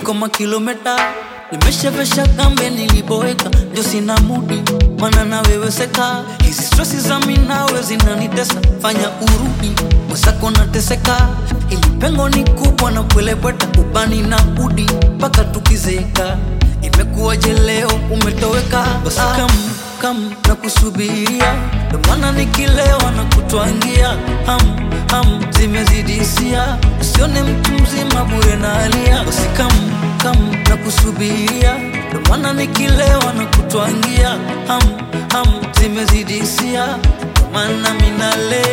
niko makilometa nimeshavesha kambe niliboeka ndio sina mudi mana naweweseka hizi stresi za minawe zinanitesa fanya urudi mwesako nateseka ili pengo ni kubwa na kwelebweta ubani na udi mpaka tukizeka imekuwaje leo umetoweka basi kam kam na kusubiria ndo maana nikilewa na kutwangia ham ham zimezidisia usione mtu mzima bure na alia basi kam kam na kusubiria ndo maana nikilewa na kutwangia ham ham zimezidisia ndo maana minale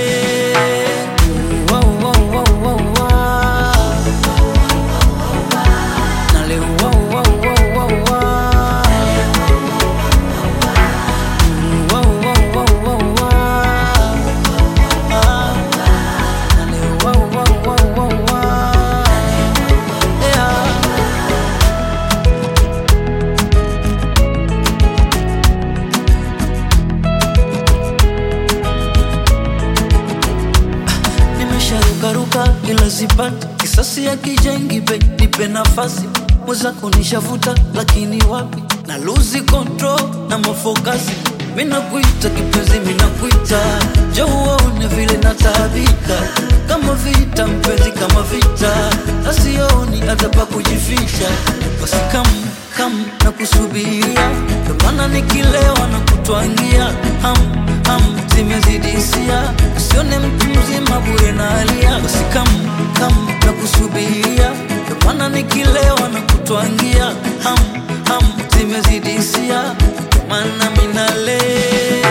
wow, wow, wow, wow, wow. Nale, wow, wow, wow, wow, wow. Wow, wow, wow, wow, wow. Ah. Nale, wow, wow, wow, wow, wow. Yeah. nimesharukaruka ila sipati kisasi ya kijengi be nipe nafasi mwezako nishavuta lakini wapi na luzi control na mafokasi minakuita kipenzi minakuita jo uone vile nataabika kama vita mpenzi kama vita nasioni hata pa kujificha basi kam kam na kusubiria ndo maana nikilewa na kutwangia ham ham zimezidisia usione mtu mzima bure na alia basi kam kam na kusubiria ndo maana nikilewa na kutwangia ham ham zimezidisia ndo maana minale